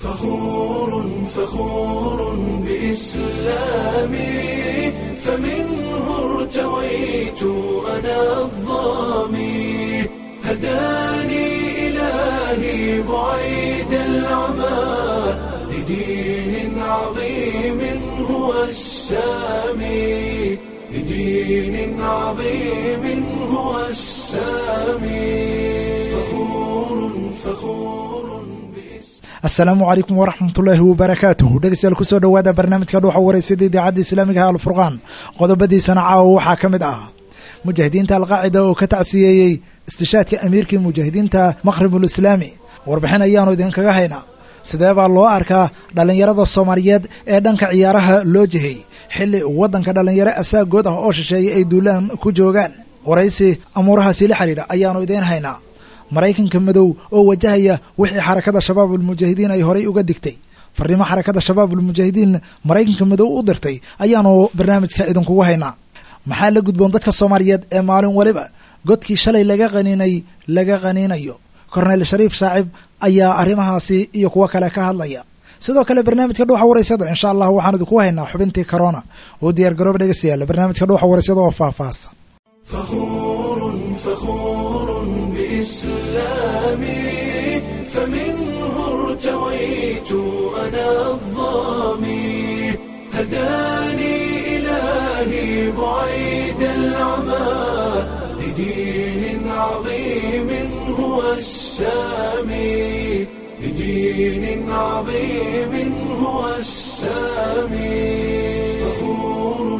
فخور فخور بإسلامي فمنه ارتويت أنا الظامي هداني إلهي بعيد العمى لدين عظيم هو السامي لدين عظيم هو السامي فخور فخور asalaamu calaykum waraxmatullaahi wabarakaatuh dhegeystayaal kusoo dhowaada barnaamijka dhuuxa wareysada idaacadda islaamiga ah alfurqaan qodobadiisana caawa waxaa ka mid ah mujaahidiinta alqaacida oo ka tacsiyeeyey istishaadka amiirkii mujaahidiinta maqhribul islaami warbixin ayaanu idinkaga haynaa sidee baa loo arkaa dhallinyarada soomaaliyeed ee dhanka ciyaaraha loo jihey xilli waddanka dhallinyaro asaagood ah oo shisheeyay ay duulaan ku joogaan waraysi amuurahaasi la xidhiidha ayaanu idiin haynaa maraykanka madow oo wajahaya wixii xarakada shabaabulmujaahidiin ay horay uga digtay farriimo xarakada shabaabulmujaahidiin maraykanka madow u dirtay ayaanu barnaamijka idinkugu haynaa maxaa la gudboon dadka soomaaliyeed ee maalin waliba godkii shalay laga qaniinay laga qaniinayo korneyl shariif shaacib ayaa arrimahaasi iyo kuwo kale ka hadlaya sidoo kale barnaamijka dhuuxa waraysada insha allah waxaan idinku haynaa xubintii corona oo diyaar garooba dhegeystayaal barnaamijka dhuuxa waraysada oo faahfaahsan فخور فخور بإسلامي فمنه ارتويت أنا الظامي هداني إلهي بعيد العمى لدين عظيم هو السامي لدين عظيم هو السامي فخور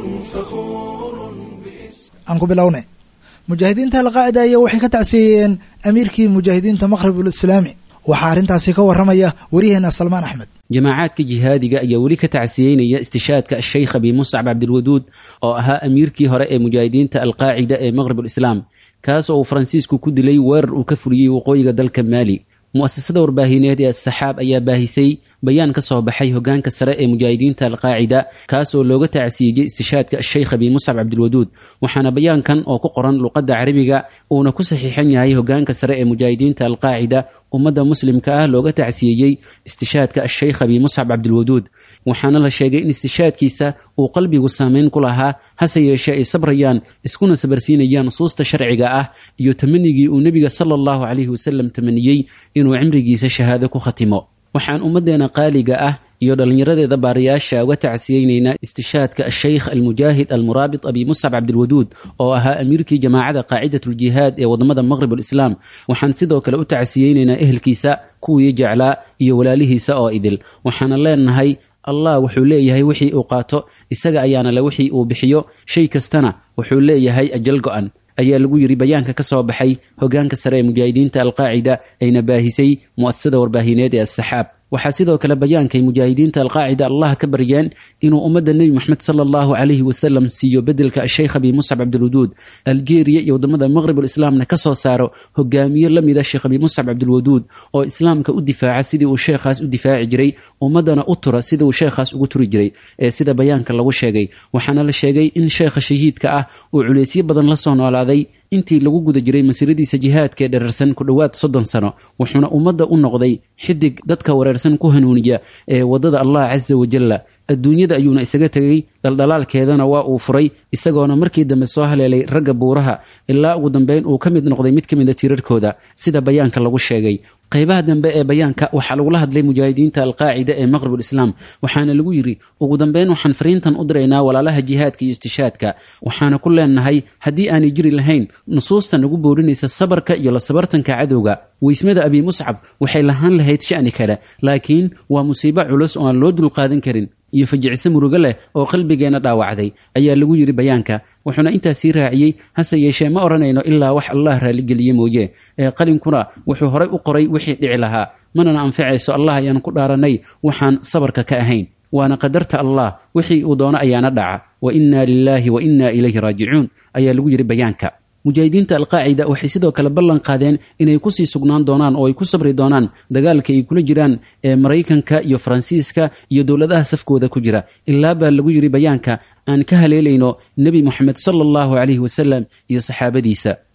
فخور aan ku bilownay mujaahidiinta alqaacida ayaa waxay ka tacsiyeeyeen amiirkii mujaahidiinta maqhribul islaami waxaa arrintaasi ka warramaya waryaheena salmaan axmed jamaacaadka jihaadiga ayaa weli ka tacsiyeynaya istishaadka sheykh abi muscab cabdilwaduud oo ahaa amiirkii hore ee mujaahidiinta alqaacida ee maqhribul islaam kaas oo uu faransiisku ku dilay weerar uu ka fuliyey waqooyiga dalka maali mu'asasada warbaahineed ee asaxaab ayaa baahisay bayaan ka soo baxay hogaanka sare ee mujaahidiinta alqaacida kaas oo looga tacsiiyey istishaadka sheykh abi muscab cabdilwaduud waxaana bayaankan oo ku qoran luqadda carabiga uuna ku saxiixan yahay hogaanka sare ee mujaahidiinta alqaacida ummadda muslimka ah looga tacsiyeeyey istishaadka sheykh abi muscab cabdilwaduud waxaana la sheegay in istishaadkiisa uu qalbigu saameyn ku lahaa hase yeeshee ay sabrayaan iskuna sabarsiinayaan nusuusta sharciga ah iyo tamanigii uu nebiga sala allahu calayhi wasalam tamaniyey inuu cimrigiisa shahaado ku khatimo waxaan ummaddeena qaaliga ah iyo dhallinyaradeeda baarayaasha uga tacsiyeynaynaa istishaadka asheykh almujaahid almuraabit abi muscab cabdilwaduud oo ahaa amiirkii jamaacada qaacidatuljihaad ee wadamada maqhrib alislaam waxaan sidoo kale u tacsiyeynaynaa ehelkiisa kuwii jeclaa iyo walaalihiisa oo idil waxaana leenahay allah wuxuu leeyahay wixii uu qaato isaga ayaana le wixii uu bixiyo shay kastana wuxuu leeyahay ajal go-an ayaa lagu yidhi bayaanka ka soo baxay hogaanka sare ee mujaahidiinta alqaacida ayna baahisay mu'asasada warbaahineed ee asaxaab waxaa sidoo kale bayaankay mujaahidiinta alqaacida allah ka baryeen inuu ummadda nebi moxamed sala allahu calayhi wasalam siiyo bedelka sheykh abi muscab cabdilwaduud algeeriya iyo wadamada maqhrib alislaamna ka soo saaro hogaamiye la mida sheekh abi muscab cabdilwaduud oo islaamka u difaaca sidii uu sheekhaas u difaaci jiray ummaddana u tura sida uu sheekhaas ugu turi jiray ee sida bayaanka lagu sheegay waxaana la sheegay in sheekha shahiidka ah uu culeysyo badan la soo noolaaday intii lagu guda jiray masiiradiisa jihaadka ee dherarsan ku dhowaad soddon sano wuxuuna ummadda u noqday xidig dadka wareersan ku hanuuniya ee waddada allah casa wajalla adduunyada ayuuna isaga tegay dhaldhalaalkeedana waa uu furay isagoona markii dambe soo haleelay ragga buuraha ilaa ugu dambeyn uu ka mid noqday mid ka mida tirarkooda sida bayaanka lagu sheegay qaybaha dambe ee bayaanka waxaa lagula hadlay mujaahidiinta alqaacida ee maqhribul islaam waxaana lagu yidhi ugu dambeyn waxaan fariintan u diraynaa walaalaha jihaadka iyo istishaadka waxaana ku leenahay haddii aanay jiri lahayn nusuusta nagu boorinaysa sabarka iyo la sabartanka cadowga weysmada abi muscab waxay lahaan lahayd sha'ni kale laakiin waa musiibo culus oo aan loo dulqaadan karin iyo fajicise murugo leh oo qalbigeenna dhaawacday ayaa lagu yidhi bayaanka wuxuuna intaas sii raaciyey hase yeeshee ma odhanayno ilaa wax allah raalligeliye mooye ee qalinkuna wuxuu horay u qoray wixii dhici lahaa manana anfacayso allah ayaan ku dhaaranay waxaan sabarka ka ahayn waana qadarta allah wixii uu doono ayaana dhaca wa innaa lilaahi wa innaa ilayhi raajicuun ayaa lagu yidhi bayaanka mujaahidiinta alqaacida waxay sidoo kale ballan qaadeen inay kusii sugnaan doonaan oo ay ku sabri doonaan dagaalka ay kula jiraan ee maraykanka iyo faransiiska iyo dowladaha safkooda ku jira ilaa baa lagu yidhi bayaanka aan ka haleelayno nebi moxamed sala allahu calayhi wasalam iyo saxaabadiisa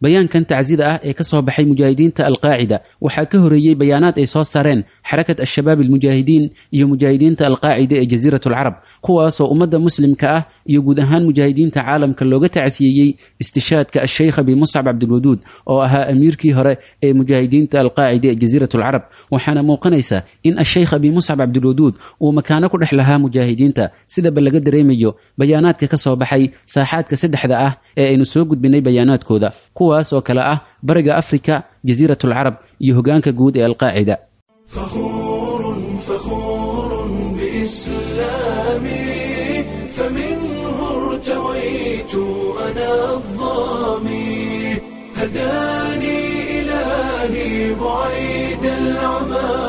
bayaankan tacsida ah ee ka soo baxay mujaahidiinta alqaacida waxaa ka horeeyey bayaanaad ay soo saareen xarakat al-shabaab almujaahidiin iyo mujaahidiinta alqaacida ee jasiirat alcarab kuwaasoo ummadda muslimka ah iyo guud ahaan mujaahidiinta caalamka looga tacsiyeeyey istishaadka asheykh abi muscab cabdilwaduud oo ahaa amiirkii hore ee mujaahidiinta alqaacida ee jasiirat alcarab waxaana muuqanaysa in asheykh abi muscab cabdilwaduud uu makaano ku dhex lahaa mujaahidiinta sidaba laga dareemayo bayaanaadka ka soo baxay saaxaadka saddexda ah ee aynu soo gudbinay bayaanaadkooda kuwaas oo kale ah bariga afrika jasiirat alcarab iyo hogaanka guud ee alqaacida فخور فخور بإسلامي فمنه ارتويت أنا الظامي هداني إلهي بعيد العمى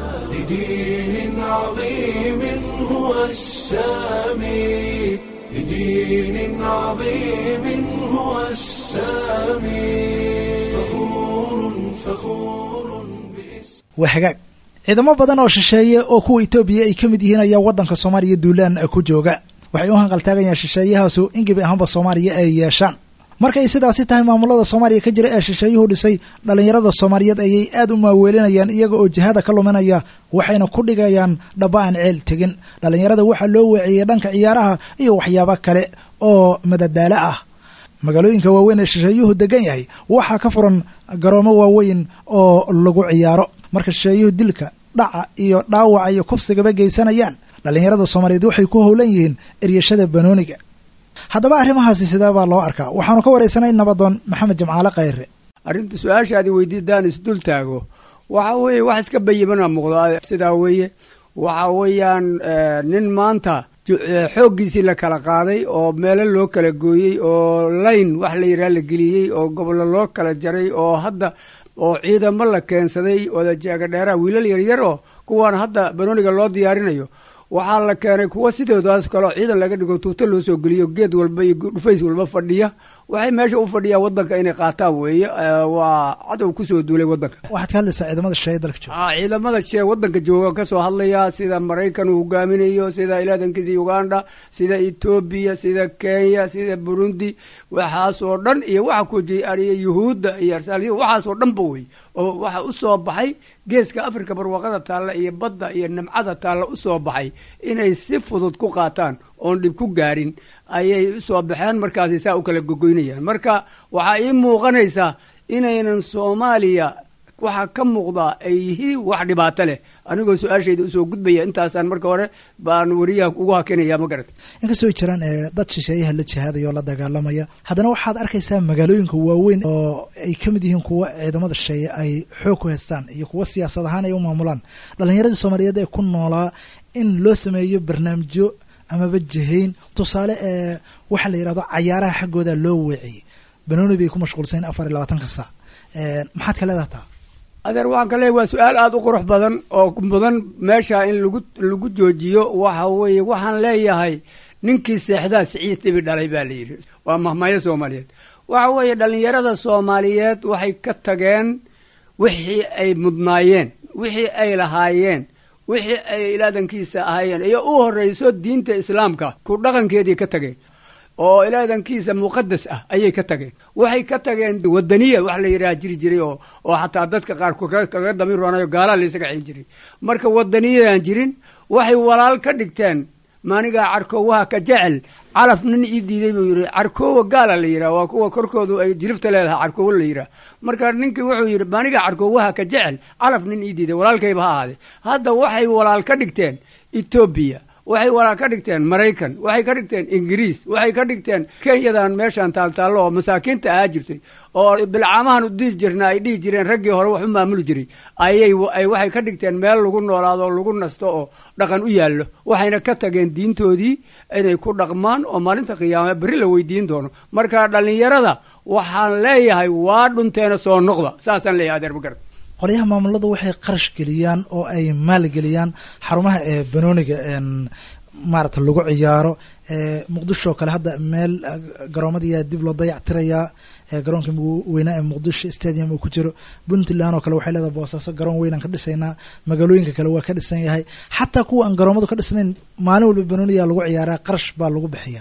لدين عظيم هو السامي لدين عظيم هو السامي فخور فخور بإسلامي waa hagaag ciidamo badan oo shisheeye oo kuwa etoobiya ay ka mid yihiin ayaa waddanka soomaaliya duulaan ku jooga waxay u hanqaltaagayaan shisheeyahaasu in gebi ahaanba soomaaliya ay yeeshaan markay sidaasi tahay maamulada soomaaliya ka jira ee shisheeyuhu dhisay dhallinyarada soomaaliyeed ayay aad u maaweelinayaan iyaga oo jihada ka luminaya waxayna ku dhigayaan dhaba aan ceel tegin dhallinyarada waxaa loo weeciyey dhanka ciyaaraha iyo waxyaabo kale oo madadaalo ah magaalooyinka waaweyn ee shisheeyuhu degan yahay waxaa ka furan garoomo waaweyn oo lagu ciyaaro marka shisheeyuhu dilka dhaca iyo dhaawaca iyo kufsigaba geysanayaan dhallinyarada soomaaliyeed waxay ku howlan yihiin eryashada banooniga haddaba arrimahaasi sidee baa loo arkaa waxaanu ka waraysanay nabadoon maxamed jamcaale khayre arrinta su-aashaadi weydiidaan isdul taago waxa weeye wax iska bayimana muuqda sidaa weeye waxa weeyaan nin maanta xooggiisii la kala qaaday oo meelo loo kala gooyey oo layn wax la yidhaha la geliyey oo gobollo loo kala jaray oo hadda oo ciidamo la keensaday wadajaaga dheeraha wiilal yaryar oo kuwaan hadda banooniga loo diyaarinayo waxaa la keenay kuwa sidoodaas kaleo ciidan laga dhigo tuuto loo soo geliyo geed walba iyo dhufays walba fadhiya waxay meesha u fadhiyaan wadanka inay qaataan weeye waa cadow kusoo duulay wadanka waxaad ka hadlaysaa ciidamada shisheeye dalka jooga a ciidamada shee wadanka jooga kasoo hadlaya sida maraykan uu hogaaminayo sida ilaadankiisa uganda sida etoobiya sida kenya sida burundi waxaasoo dhan iyo waxa kujiariya yuhuudda iyo arsaaliya waxaasoo dhanba wey oo waxa usoo baxay geeska africa barwaaqada taalla iyo badda iyo nimcada taalla usoo baxay inay si fudud ku qaataan oon dhib ku gaarin ayay usoo baxeen markaasay saa u kala gogoynayaan marka waxaa ii muuqanaysaa inaynan soomaaliya waxaa ka muuqdaa ay yihiin wax dhibaato leh anigoo su-aashayda usoo gudbaya intaasaan marka hore baan wariyaha ugu hakinaya ma garat inkastoo ay jiraan dad shisheeyaha la jihaadaya oo la dagaalamaya haddana waxaad arkaysaa magaalooyinka waaweyn oo ay ka mid yihiin kuwa ciidamada shisheeye ay xoog ku haystaan iyo kuwa siyaasad ahaan ay u maamulaan dhallinyaradii soomaaliyeed ee ku noolaa in loo sameeyo barnaamijyo amaba jihayn tusaale ee waxaa la yidhahdo cayaaraha xaggooda loo weeciyey banooni bay ku mashquulsayn afar iyo labaatanka saac maxaad ka leedaha taa adeer waxaan ka leeyahy waa su-aal aada u qurux badan oo mudan meesha in lagu lagu joojiyo waxa weeye waxaan leeyahay ninkii seexdaa siciid tibi dhalay baa la yidhi waa mahmaayo soomaaliyeed waxa weeye dhallinyarada soomaaliyeed waxay ka tageen wixii ay mudnaayeen wixii ay lahaayeen wixii ay ilaadankiisa ahaayeen iyo u horreyso diinta islaamka ku dhaqankeedii ka tageen oo ilaadankiisa muqadas ah ayay ka tageen waxay ka tageen wadaniya wax la yidhaha jiri jiray oo oo xataa dadka qaar kaga damin roonayo gaalaa la isaga celin jiray marka wadaniyadan jirin waxay walaal ka dhigteen maanigaa carkoowaha ka jecel calaf nin ii diiday buu yidhi carkoowa gaala la yidhaha waa kuwa korkoodu ay jirifta leedahay carkoowo la yidhaha marka ninkii wuxuu yidhi maanigaa carkoowaha ka jecel calaf nin ii diiday walaalkayba ha ahaade hadda waxay walaal ka dhigteen etoobiya waxay walaal ka dhigteen maraykan waxay ka dhigteen ingiriis waxay ka dhigteen kenyadan meeshaan taaltaallo oo masaakiinta ahaa jirtay oo bilcaamahan u dihi jirna ay dhihi jireen raggii hore wax u maamuli jiray ayay waxay ka dhigteen meel lagu noolaado oo lagu nasto oo dhaqan u yaallo waxayna ka tageen diintoodii inay ku dhaqmaan oo maalinta qiyaama berri la weydiin doono marka dhallinyarada waxaan leeyahay waa dhunteena soo noqda saasaan leeyahay adeer magarad qolyaha maamulada waxay qarash geliyaan oo ay maalgeliyaan xarumaha ee banooniga maarata lagu ciyaaro muqdisho oo kale hadda meel garoomadiyaa dib loo dayac tirayaa garoonka weynaa ee muqdisho stadium uu ku jiro puntland oo kale waxay leedahay boosaaso garoon weynaan ka dhisaynaa magaalooyinka kale waa ka dhisan yahay xataa kuwa aan garoomadu ka dhisnayn maalin walba banooniyaa lagu ciyaaraa qarash baa lagu bixiyaa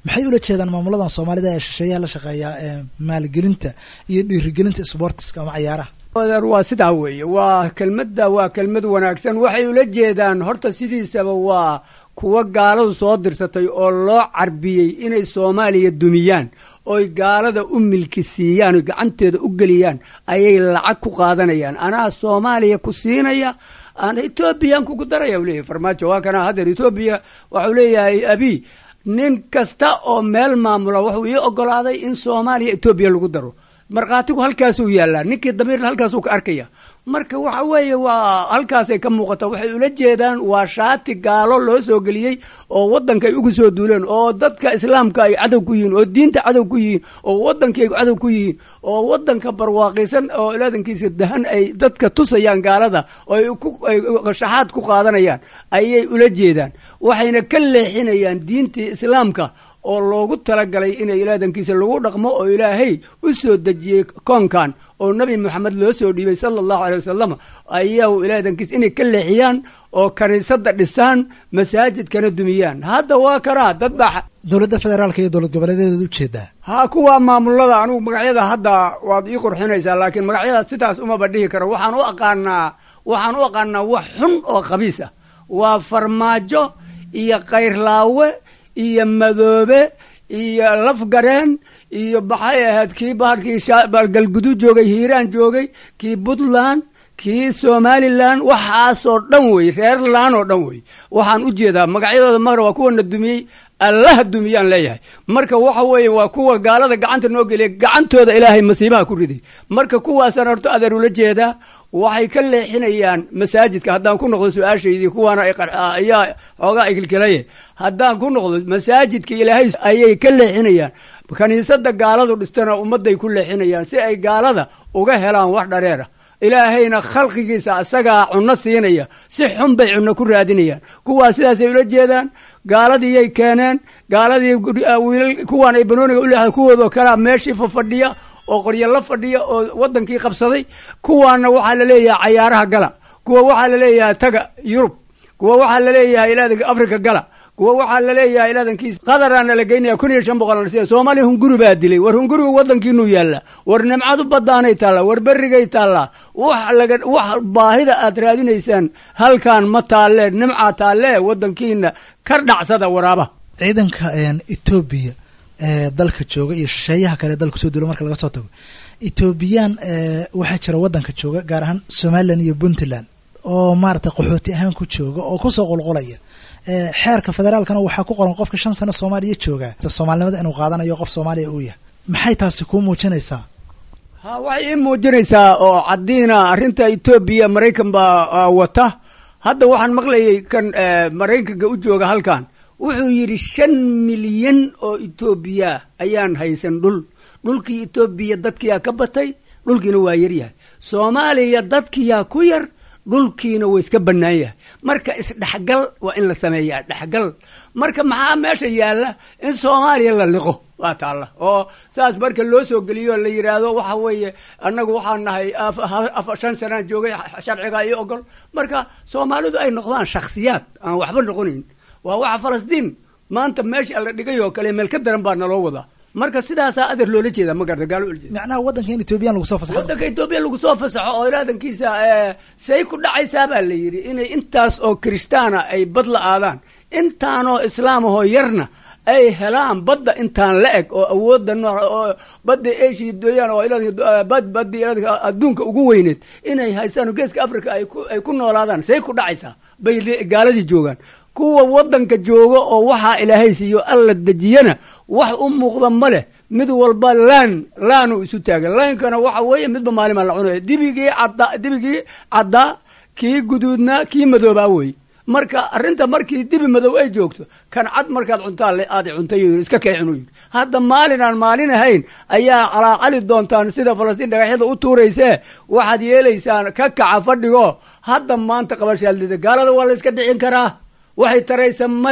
maxay ula jeedaan maamuladan soomaalida ee shisheeyaha la shaqeeya ee maalgelinta iyo dhiirigelinta sportiska ama cayaaraha adeer waa sidaa weeye waa kelmadda waa kelmad wanaagsan waxay ula jeedaan horta sidiisaba waa kuwa gaaladu soo dirsatay oo loo carbiyey inay soomaaliya dumiyaan oy gaalada u milki siiyaan oy gacanteeda u geliyaan ayay lacag ku qaadanayaan anaa soomaaliya ku siinaya etoobiyaan kugu daraya u leeyahay farmaajo waa kana haddeer etoobiya waxau leeyahay abi nin kasta oo meel maamula wuxuu ii ogolaaday in soomaaliya etoobiya lagu daro markhaatigu halkaasuu yaallaa ninkii damiirna halkaasuu ka arkaya marka waxa weeye waa halkaasay ka muuqata waxay ula jeedaan waa shaati gaalo loo soo geliyey oo waddanka ay ugu soo duuleen oo dadka islaamka ay cadow ku yihiin oo diinta cadow ku yihiin oo waddankii ay cadow ku yihiin oo waddanka barwaaqisan oo ilaadankiisa dahan ay dadka tusayaan gaalada oo ay shaxaad ku qaadanayaan ayay ula jeedaan waxayna ka leexinayaan diintii islaamka oo loogu talagalay inay ilaadankiisa lagu dhaqmo oo ilaahay u soo dejiyey koonkan oo nebi moxamed loo soo dhiibay sala allahu aley wasalam ayaw ilaadankiisa inay ka leexiyaan oo kaniisadda dhisaan masaajidkana dumiyaan hadda waa kanaa dad baa dowladda federaalka iyo dowlad goboleedeedaad ujeedaa ha kuwa maamulada anigu magacyada hadda waad ii qurxinaysaa laakiin magacyada sidaas umaba dhihi karo waxaan u aqaanaa waxaan u aqaanaa wax xun oo khabiis ah waa farmaajo iyo kayrlaawe iyo madoobe iyo lafgareen iyo maxay ahayd kii bahalkii galgudu joogay hiiraan joogay kii puntland kii somalilan waxaasoo dhan wey reerland oo dhan wey waxaan u jeedaa magacyadooda mara waa kuwana dumiyey allaha dumiyaan leeyahay marka waxa weeye waa kuwa gaalada gacanta noo geliya gacantooda ilaahay masiibaha ku riday marka kuwaasaan horto adeer ula jeedaa waxay ka leexinayaan masaajidka haddaan ku noqdo su-aashaydii kuwaana ayaa xoogaa igilgelaye haddaan ku noqdo masaajidka ilaahay ayay ka leexinayaan kaniisada gaaladu dhistana ummadday ku leexinayaan si ay gaalada uga helaan wax dhareera ilaahayna khalqigiisa asagaa cunno siinaya si xun bay cunno ku raadinayaan kuwaas sidaasay ula jeedaan gaaladiiyay keeneen gaaladii wiilal kuwaan ay banooniga u leedahay kuwoodoo kalea meeshii fafadhiya oo qoryo la fadhiya oo waddankii qabsaday kuwaana waxaa la leeyahay cayaaraha gala kuwa waxaa la leeyahay taga yurub kuwa waxaa la leeyahay ilaadanka africa gala kuwa waxaa la leeyahay ilaadankiis qadaraana la geynaya kun iyo shan boqol siya soomaaliya hunguri baa dilay war hungurigu waddankiinuu yaallaa war nimcadu baddaanay taallaa war berrigay taallaa wax laga wax baahida aad raadinaysaan halkan ma taallee nimcaa taallee waddankiina ka dhacsada waraaba ciidanka etoobiya ee dalka jooga iyo shisheeyaha kale dalka soo duula marka laga soo tago etoobiyaan waxaa jira waddanka jooga gaar ahaan somalilan iyo puntland oo maaragtay qaxooti ahaan ku jooga oo kusoo qulqulaya xeerka federaalkana waxaa ku qoran qofka shan sano soomaaliya jooga soomaalinimada inuu qaadanayo qof soomaaliya uu yahay maxay taasi kuu muujinaysaa ha waxay ii muujinaysaa oo caddiina arrinta etoobiya maraykan baa wata hadda waxaan maqlayay kan maraykanka u jooga halkan wuxuu yidhi shan milyan oo etoobiya ayaan haysan dhul dhulkii etoobiya dadkiyaa ka batay dhulkiina waa yaryahay soomaaliya dadkiyaa ku yar dhulkiina waa iska bannaan yahay marka isdhexgal waa in la sameeyaa dhexgal marka maxaa meesha yaalla in soomaaliya la liqo waa taalla oo saas marka loo soo geliyo la yidhaahdo waxa weeye annagu waxaan nahay shan sanaan joogay sharciga iyo ogol marka soomaalidu ay noqdaan shakhsiyaad aan waxba noqonayn waa waxa falastiin maanta meesha la dhigay oo kale meel ka daran baa naloo wadaa marka sidaasaa adeer loola jeeda ma garta gaalo olajeeda macnaha waddanka in etoobiyan lagu soo fasaxo waddanka etoobiya lagu soo fasaxo oo ilaadankiisa say ku dhacaysaa baa la yidhi inay intaas oo kiristaana ay bad la aadaan intaanoo islaamahoo yarna ay helaan badda intaan la eg oo awoodda nooc oo badda asia dooyaan oo bad baddi adduunka ugu weyneed inay haystaan geeska africa ay ku ay ku noolaadaan say ku dhacaysaa bay gaaladii joogaan kuwa waddanka jooga oo waxaa ilaahay siiyo alla dejiyana wax u muuqda ma leh mid walba laan laanu isu taagan laankana waxa weeye midba maalimaa la cunaya dibigii cadda dibigii caddaa kii guduudnaa kii madoobaa wey marka arrinta markii dibi madow ay joogto kan cad markaad cuntaa aad cuntay iska keecinu yidhi hadda maalin aan maalin ahayn ayaa calaacali doontaan sida falastiin dhagaxyada u tuuraysee waxaad yeelaysaan ka kaca fadhigo hadda maanta qabashaaldida gaalada waa la iska dhicin karaa waxay taraysa ma leh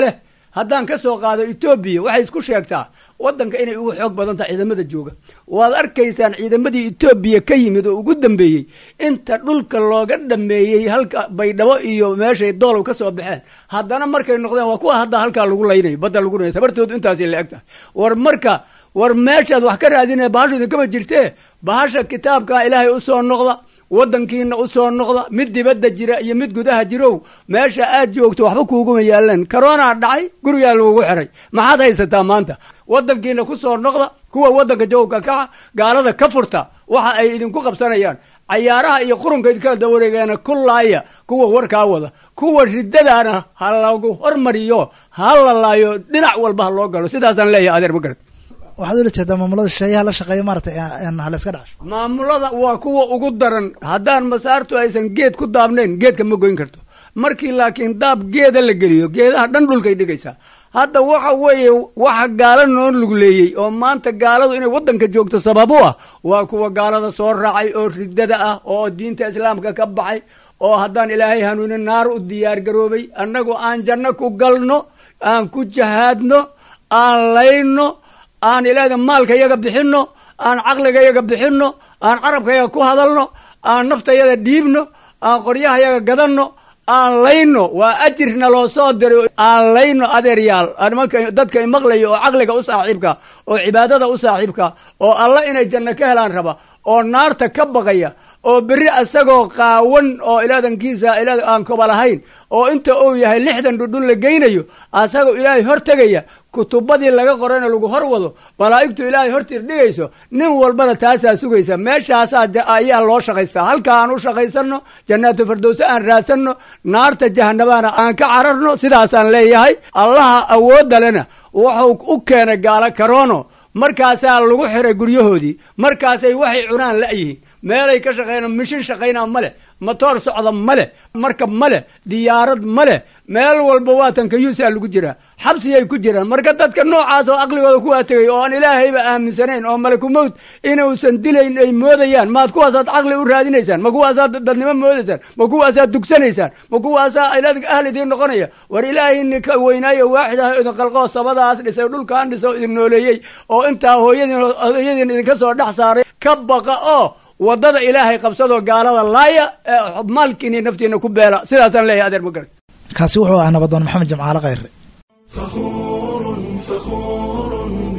haddaan ka soo qaado etoobiya waxay isku sheegtaa waddanka inay ugu xoog badan tahay ciidamada jooga waad arkaysaan ciidamadii etoobiya ka yimid oo ugu dambeeyey inta dhulka looga dhameeyey halka baydhabo iyo meeshay doolow ka soo baxeen haddana markay noqdeen waa kuwa hadda halkaa lagu laynayo badda lagu laynayo sabartoodu intaasay la eg tahay war marka war meeshaad wax ka raadinaya bahashu idinkama jirtee bahasha kitaabkaa ilaahay u soo noqda waddankiina u soo noqda mid dibadda jira iyo mid gudaha jirow meesha aad joogto waxba kuuguma yaalaan karoonaa dhacay gurigaa lagugu xiray maxaad haysataa maanta waddankiina ku soo noqda kuwa waddanka jawabka kaca gaalada ka furta waxa ay idinku qabsanayaan cayaaraha iyo qurunka idinkala dawareegeena ku laaya kuwa warkaa wada kuwa riddadaana ha lagu hormariyo ha la laayo dhinac walba ha loo galo sidaasaan leeyahay adeer ma garad waxaad ula jeedaa maamulada shisheeyaha la shaqeeya maaragtay hala iska dhacasho maamulada waa kuwa ugu daran haddaan masaartu aysan geed ku daabnayn geedka ma goyn karto markii laakiin daab geeda la geliyo geedaha dhan dhulkay dhigaysaa hadda waxa weeye waxa gaalo noo lugleeyey oo maanta gaaladu inay waddanka joogto sabab u ah waa kuwa gaalada soo raacay oo riddada ah oo diinta islaamka ka baxay oo haddaan ilaahay hanuunin naar u diyaar garoobay annagu aan janno ku galno aan ku jahaadno aan layno aan ilaahda maalka yaga bixinno aan caqliga yaga bixinno aan carabka yaga ku hadalno aan naftayada dhiibno aan qoryaha yaga gadanno aan layno waa ajirna loo soo diray aan layno adeeryaal nimanka dadka imaqlaya oo caqliga u saaxiibka oo cibaadada u saaxiibka oo alla inay janno ka helaan raba oo naarta ka baqaya oo berri asagoo qaawan oo ilaadankiisa ilaa aan koba lahayn oo inta uu yahay lixdan dhudhun la geynayo asagoo ilaahay hor tegaya kutubadii laga qorayna lagu hor wado malaa'igtu ilaahay hortiir dhigayso nin walbana taasaa sugaysa meeshaasaa ayaa loo shaqaystaa halka aan u shaqaysanno jannaatu fardowse aan raadsanno naarta jahanabaana aan ka cararno sidaasaan leeyahay allaha awoodda lena wuxuu u keenay gaalo karoono markaasaa lagu xiray guryahoodii markaasay waxay cunaan la'yihiin meelay ka shaqeyn mishin shaqaynaa ma leh matoor socda ma leh markab ma leh diyaarad ma leh meel walba waatan kayuusaa lagu jiraa xabsiyay ku jiraan marka dadka noocaas oo aqligooda kuwaa tegay oo aan ilaahayba aaminsanayn oo malakumowt inuusan dilayn ay moodayaan maad kuwaasaad caqli u raadinaysaan ma kuwaasaad dadnimo moodaysaan ma kuwaasaad dugsanaysaan ma kuwaasaa ahl idiin noqonaya war ilaahay ninka weynaayo waaxid ah idin qalqoo sabadaas dhisay dhulkaan dhiso idin nooleeyey oo intaa hooyadiin hooyadiin idinka soo dhex saaray ka baqa oo wadada ilaahay qabsadoo gaalada laaya maalkiini naftiina ku beela sidaasaan leeyahay adeer ma garan kaasi wuxuu ahaa nabadoon maxamed jamcaale khayre فخور فخور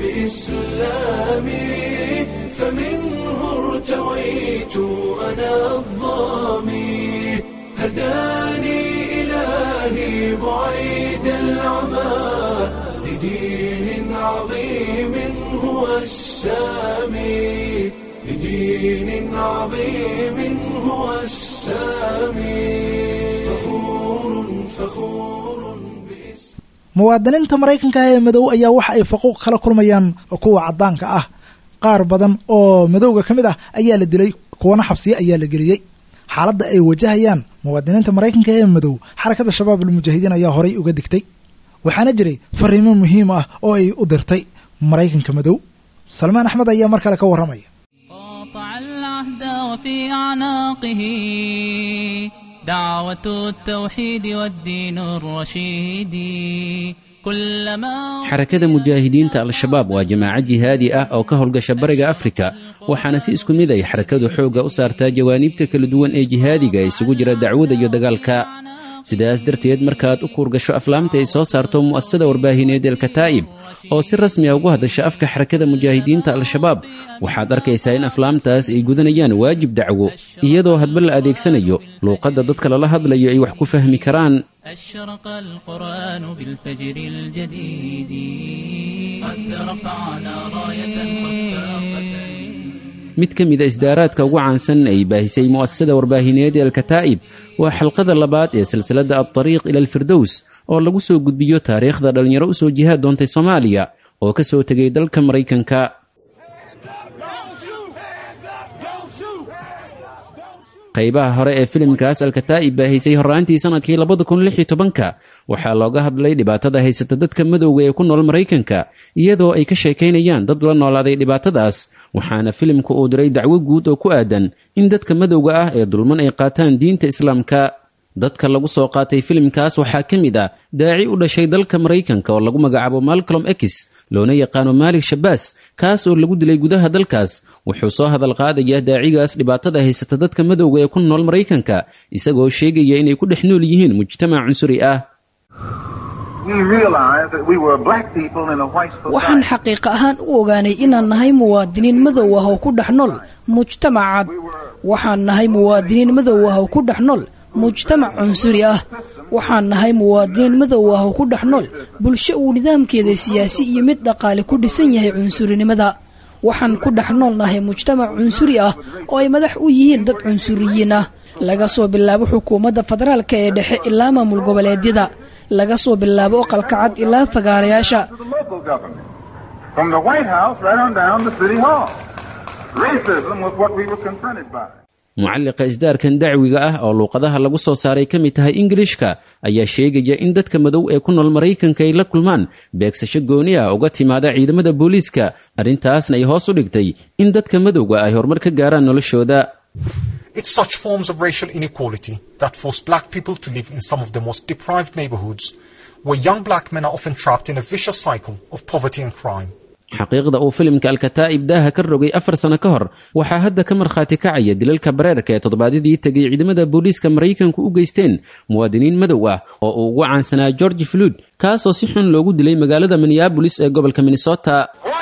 بإسلامي فمنه ارتويت أنا الظامي هداني إلهي بعيد العمى لدين عظيم هو السامي لدين عظيم هو السامي فخور فخور بإسلامي muwaadiniinta maraykanka ee madow ayaa waxa ay faquuq kala kulmayaan kuwa caddaanka ah qaar badan oo madowga ka mid ah ayaa la dilay kuwana xabsiye ayaa la geliyey xaaladda ay wajahayaan muwaadiniinta maraykanka ee madow xarakada shabaab almujaahidiin ayaa horay uga digtay waxaana jiray fariimo muhiim ah oo ay u dirtay maraykanka madow salmaan axmed ayaa mar kale ka warramaya قاطع العهد وفي أعناقه دعوة التوحيد والدين الرشيد كلما xarakada mujaahidiinta al-shabaab waa jamaaco jihaadi ah oo ka howlgasha bariga afrika waxaana si isku mid ay xarakadu xoogga u saartaa jawaaniibta kala duwan ee jihaadiga isugu jira dacwada iyo dagaalka sidaas darteed markaad u kuurgasho aflaamta ay soo saarto mu'asasada warbaahineed elkataa'ib oo si rasmi a ugu hadasha afka xarakada mujaahidiinta al-shabaab waxaad arkaysaa in aflaamtaas ay gudanayaan waajib dacwo iyadoo hadba la adeegsanayo luuqadda dadka lala hadlayo ay wax ku fahmi karaan أشرق القرآن بالفجر الجديد قد رفعنا راية خفاقة mid ka mid a isdaaraadka ugu caansan ay baahisay mu'asasada warbaahineed ee alkataa'ib waa xalqada labaad ee silsiladda altariiq ila alfirdows oo lagu soo gudbiyo taariikhda dhallinyaro u soo jihaad doontay soomaaliya oo ka soo tegay dalka maraykanka qaybaha hore ee filimkaas alkataa'ib baahisay horraantii sannadkii labada kun lix iyo tobanka waxaa looga hadlay dhibaatada haysata dadka madowga ee ku nool maraykanka iyadoo ay ka sheekaynayaan dad la noolaaday dhibaatadaas waxaana filimku uu diray dacwo guud oo ku aadan in dadka madowga ah ee dulman ay qaataan diinta islaamka dadka lagu soo qaatay filimkaas waxaa ka mid ah daaci u dhashay dalka maraykanka oo lagu magacaabo malcolm x loona yaqaano maalik shabaas kaas oo lagu dilay gudaha dalkaas wuxuu soo hadal qaadayaa daacigaas dhibaatada haysata dadka madowga ee ku nool maraykanka isagoo sheegaya inay ku dhex nool yihiin mujtamac cunsuri ah waxaan xaqiiqa ahaan u ogaanay inaan nahay muwaadiniin madow ah oo ku dhex nool mujtamac cad waxaan nahay muwaadiniin madow ah oo ku dhex nool mujtamac cunsuri ah waxaan nahay muwaadiniin madow ah oo ku dhex nool bulsho uu nidaamkeeda siyaasi iyo mid dhaqaale ku dhisan yahay cunsurinimada waxaan ku dhex nool nahay mujtamac cunsuri ah oo ay madax u yihiin dad cunsuriyiin ah laga soo bilaabo xukuumadda federaalka ee dhexe ilaa maamul goboleedyada laga soo bilaabo oqalka cad ilaa fagaarayaasha mucalliqa isdaarkan dacwiga ah oo luuqadaha lagu soo saaray ka mid tahay ingilishka ayaa sheegaya in dadka madow ee ku nool maraykanka ay la kulmaan beegsasho gooni ah uga timaada ciidamada booliiska arrintaasna ay hoos u dhigtay in dadka madowga ay horumar ka gaaraan noloshooda It's such forms of racial inequality that force black people to live in some of the most deprived neighborhoods, where young black men are often trapped in a vicious cycle of poverty and crime. xaqiiqda uu filimka alkataa'ib daaha ka rogay afar sano ka hor waxaa hadda ka markhaati kacaya dilalka bareerka ee toddobaadyadii tegay ciidamada booliiska maraykanku u geysteen muwaadiniin madow ah oo uu ugu caansanaa george flood kaasoo si xun loogu dilay magaalada minneabolis ee gobolka minnesota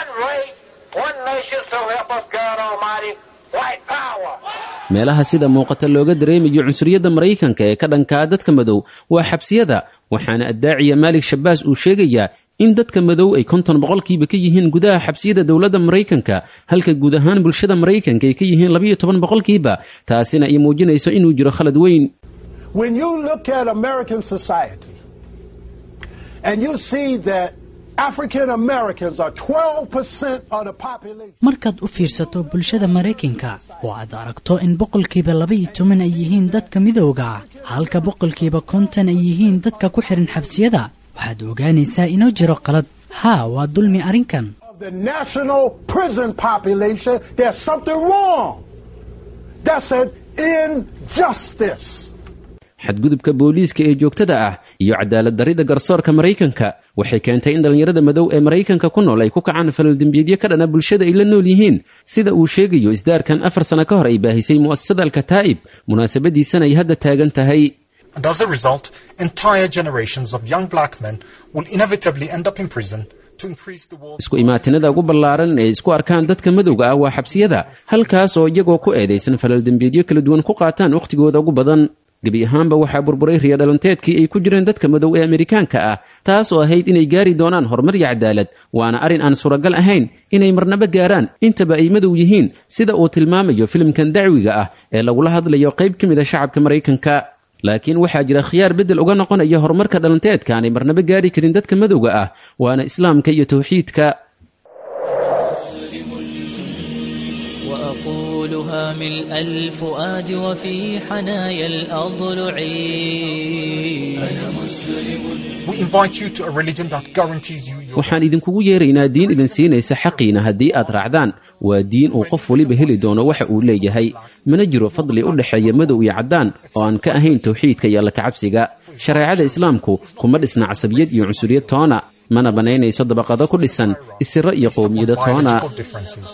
meelaha sida muuqata looga dareemayo cunsuriyadda maraykanka ee ka dhankaa dadka madow waa xabsiyada waxaana addaaciya maalik shabaas uu sheegayaa in dadka madow ay konton boqolkiiba ka yihiin gudaha xabsiyada dowladda maraykanka halka guud ahaan bulshada maraykanka ay ka yihiin labayo toban boqolkiiba taasina ay muujinayso inuu jiro khalad weyn markaad u fiirsato bulshada maraykanka oo aad aragto in boqolkiiba labaiyo toban ay yihiin dadka midowga ah halka boqolkiiba konton ay yihiin dadka ku xihan xabsiyada waxaad ogaanaysaa inoo jiro qalad haa waa dulmi arrinkan xadgudubka booliiska ee joogtada ah iyo cadaalad darrida garsoorka maraykanka waxay keentay in dhallinyarada madow ee maraykanka ku nool ay ku kacaan falaldembiyeedyo ka dhana bulshada ay la nool yihiin sida uu sheegayo isdaarkan afar sano ka hor ay baahisay mu'asasada alkataa'ib munaasabadiisana ay hadda taagan tahay And as a result, entire generations of young black men will inevitably end up in prison to increase the wall. isku imaatinada ugu ballaaran ee isku arkaan dadka madowga ah waa xabsiyada halkaas oo iyagoo ku eedaysan falaldembiyeedyo kala duwan ku qaataan wakhtigooda ugu badan gebi ahaanba waxaa burburay riyadhalanteedkii ay ku jireen dadka madow ee amerikaanka ah taas oo ahayd inay gaari doonaan horumar iyo cadaalad waana arrin aan suuragal ahayn inay marnaba gaaraan intaba ay madow yihiin sida uu tilmaamayo filimkan dacwiga ah ee lagula hadlayo qayb ka mid a shacabka maraykanka laakiin waxaa jira khiyaar beddel uga noqonaya horumarka dhalanteedka aanay marnaba gaari karin dadka madowga ah waana islaamka iyo tawxiidka وأقولها ملء الفؤاد وفي حنايا الأضلع أنا مسلم We invite you to a religion that guarantees you your waxaan idinkugu yeeraynaa diin idin siinaysa xaqiina haddii aad raacdaan waa diin uu qof weliba heli doono waxa uu leeyahay mana jiro fadli u dhexeeya madow iyo caddaan oo aan ka ahayn tawxiidka iyo alla kacabsiga shareecada islaamku kuma dhisna casabiyad iyo cunsuriyad toona mana bannaynayso dabaqado ku dhisan isiro iyo qowmiyado toona biological differences.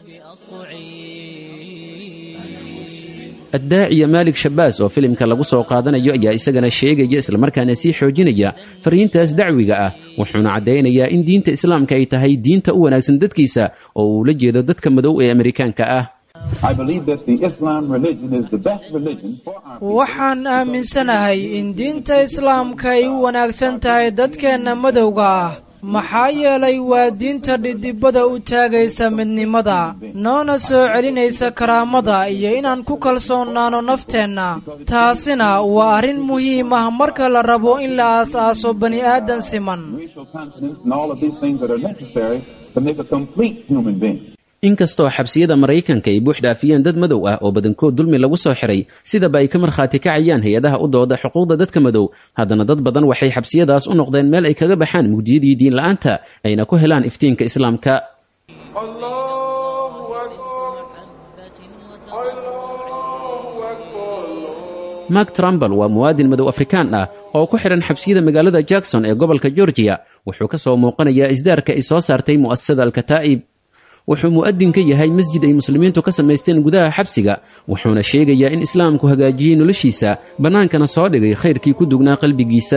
addaaciya maalik shabaas oo filimka lagu soo qaadanayo ayaa isagana sheegaya islamarkaana sii xoojinaya fariintaas dacwiga ah wuxuuna caddaynayaa in diinta islaamka ay tahay diinta u wanaagsan dadkiisa oo uu la jeedo dadka madow ee amerikaanka ah I believe that the Islam religion is the best religion for our waxaan aaminsanahay in diinta islaamka ay u wanaagsan tahay dadkeenna madowga ah maxaa yeelay waa diinta dhidibada u taagaysa midnimada noona soo celinaysa karaamada iyo inaan ku kalsoonaano nafteenna taasina waa arrin muhiim ah marka la rabo in la aas-aaso bani aadan siman racial continence and all of these things that are necessary to make a complete human being. inkastoo xabsiyada maraykanka ay buux dhaafiyeen dad madow ah oo badankood dulmi lagu soo xiray sidaba ay ka markhaati kacayaan hay-adaha u dooda xuquuqda dadka madow haddana dad badan waxay xabsiyadaas u noqdeen meel ay kaga baxaan mugdiyadii diin la'aanta ayna ku helaan iftiinka islaamka mark trumbal waa muwaadin madow afrikaan ah oo ku xidhan xabsiyada magaalada jackson ee gobolka georgiya wuxuu ka soo muuqanayaa isdaarka ay soo saartay mu'asasada alkataa'ib wuxuu mu'adin ka yahay masjid ay muslimiintu ka samaysteen gudaha xabsiga wuxuuna sheegayaa in islaamku hagaajiyey noloshiisa bannaankana soo dhigay khayrkii ku dugnaa qalbigiisa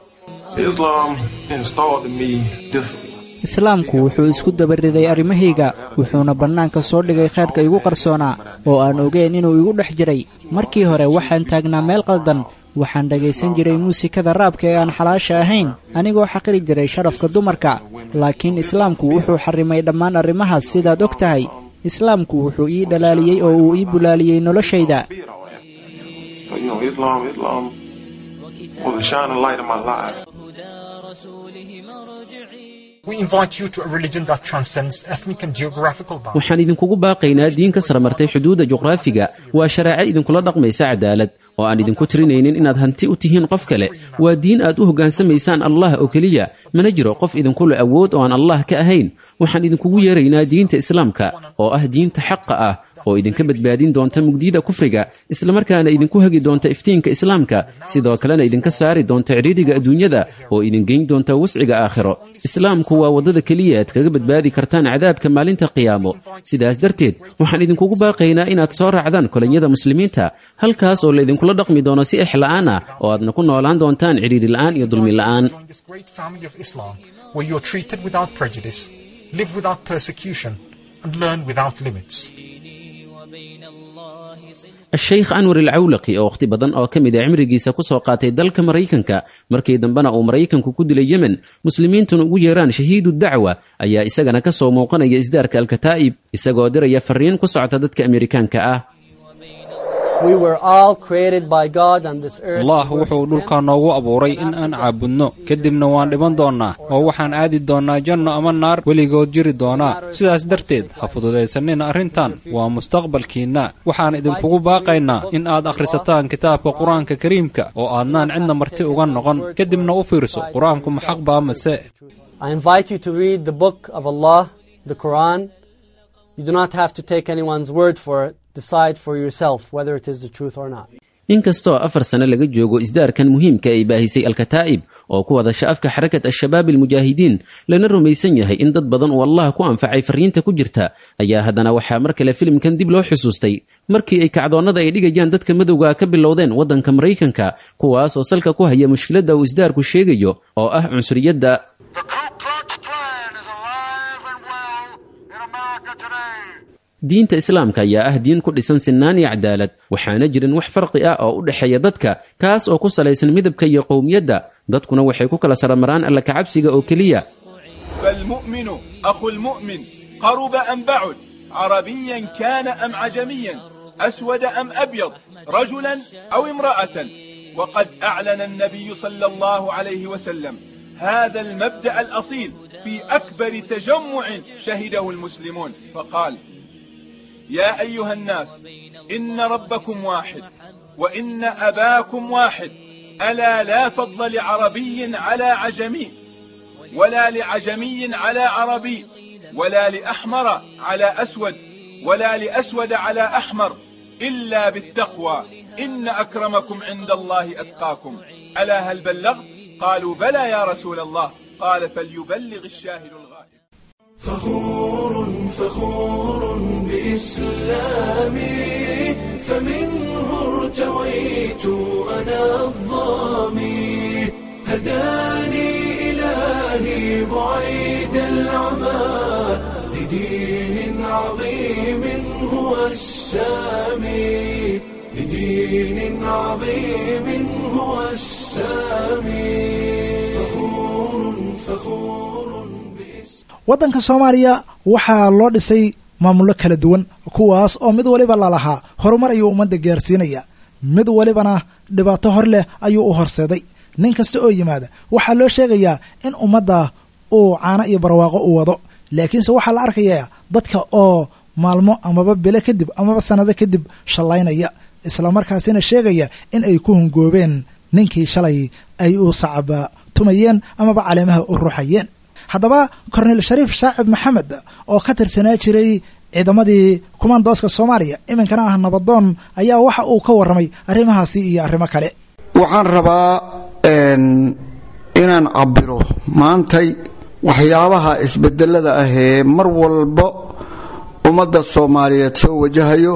islaamku wuxuu isku dabariday arrimahayga wuxuuna bannaanka soo dhigay khayrka igu qarsoonaa oo aan ogeyn inuu igu dhex jiray markii hore waxaan taagnaa meel qaldan waxaan dhegaysan jiray muusikada raabka ee aan xalaasha ahayn anigoo xaqiri jiray sharafka dumarka laakiin islaamku wuxuu xarrimay dhammaan arrimahaas sidaad og tahay islaamku wuxuu ii dhalaaliyey oo uu ii bulaaliyey noloshayda We invite you to a religion that transcends ethnic and geographical boundaries. waxaan idinkugu baaqaynaa diin ka saramartay xuduudda juqraafiga waa shareeco idinkula dhaqmaysa cadaalad oo aan idinku tirinaynin inaad hanti u tihiin qof kale waa diin aad u hoggaansamaysaan allah oo keliya mana jiro qof idinku le awood oo aan allah ka ahayn waxaan idinkugu yeeraynaa diinta islaamka oo ah diinta xaqa ah oo idinka badbaadin doonta mugdiyada kufriga islamarkaana idinku hagi doonta iftiinka islaamka sidoo kalena idinka saari doonta cidhiidhiga adduunyada oo idin geyn doonta wasciga aakhiro islaamku waa waddada keliya aad kaga badbaadi kartaan cadaabka maalinta qiyaamo sidaas darteed waxaan idinkugu baaqaynaa inaad soo raacdaan kolonyada muslimiinta halkaas oo la idinkula dhaqmi doono si exla'aan ah oo aadna ku noolaan doontaan cidhiidhi la'aan iyo dulmi la'aan Join this great family of Islam where you are treated without prejudice, live without persecution, and learn without limits. a-sheykh anwar alcawlaqi oo wakhti badan oo ka mid a cimrigiisa ku soo qaatay dalka maraykanka markii dambena uu maraykanku ku dilay yemen muslimiintuna ugu yeeraan shahiidu dacwa ayaa isagana ka soo muuqanaya isdaarka alkataa'ib isagoo diraya fariin ku socota dadka amerikaanka ah allah wuxuu dhulka noogu abuuray in aan caabudno kadibna waan dhiman doonnaa oo waxaan aadi doonnaa janno ama naar weligood jiri doonaa sidaas darteed ha fududaysanina arrintan waa mustaqbalkiinna waxaan idinkugu baaqaynaa in aad akhrisataan kitaabka qur-aanka kariimka oo aadnaan cidna marti uga noqon kadibna u fiirso qur-aanku ma xaq baa mase inkastoo afar sano laga joogo isdaarkan muhiimka ay baahisay alkataa'ib oo ku wadasha afka xarakat al-shabaab almujaahidiin lana rumaysan yahay in dad badan uu allah ku anfacay fariinta ku jirta ayaa haddana waxaa mar kale filimkan dib loo xusuustay markii ay kacdoonnada ay dhigayaan dadka madowga ka bilowdeen waddanka maraykanka kuwaas oo salka ku haya mushkiladda uu isdaarku sheegayo oo ah cunsuriyadda diinta islaamka ayaa ah diin ku dhisan sinnaan iyo cadaalad waxaana jirin wax farqi ah oo u dhexeeya dadka kaas oo ku salaysan midabka iyo qowmiyadda dadkuna waxay ku kala saramaraan alla kacabsiga oo keliya فالمؤمن أخو المؤمن قرب أم بعد عربيا كان أم عجميا أسود أم أبيض رجلا أو امرأة وقد أعلن النبي صلى الله عليه وسلم هذا المبدأ الأصيل في أكبر تجمع شهده المسلمون فقال يا أيها الناس إن ربكم واحد وإن أباكم واحد ألا لا فضل لعربي على عجمي ولا لعجمي على عربي ولا لأحمر على أسود ولا لأسود على أحمر إلا بالتقوى إن أكرمكم عند الله أتقاكم ألا هل بلغت قالوا بلى يا رسول الله قال فليبلغ الشاهد الغائب فخور فخور بإسلامي فمنه ارتويت أنا الظامي هداني إلهي بعيد العمى لدين عظيم هو السامي لدين عظيم هو السامي فخور فخور waddanka soomaaliya waxaa loo dhisay maamullo kala duwan kuwaas oo mid waliba lalahaa horumar ayuu ummadda gaarsiinaya mid walibana dhibaato hor leh ayuu u horseeday nin kasta oo yimaada waxaa loo sheegayaa in ummadda uu caano iyo barwaaqo u wado laakiinse waxaa la arkayaa dadka oo maalmo amaba bilo kadib amaba sannado kadib shallaynaya islamarkaasina sheegaya in ay ku hungoobeen ninkii shalay ay u sacaba tumayeen amaba caleemaha u ruuxayeen haddaba korneyl shariif shaacib maxamed oo ka tirsanaa jiray ciidamadii kumaandooska soomaaliya iminkana ah nabadoon ayaa waxa uu ka warramay arrimahaasi iyo arrimo kale waxaan rabaa inaan cabiro maantay waxyaabaha isbedelada ah ee mar walba ummadda soomaaliyeed soo wajahayo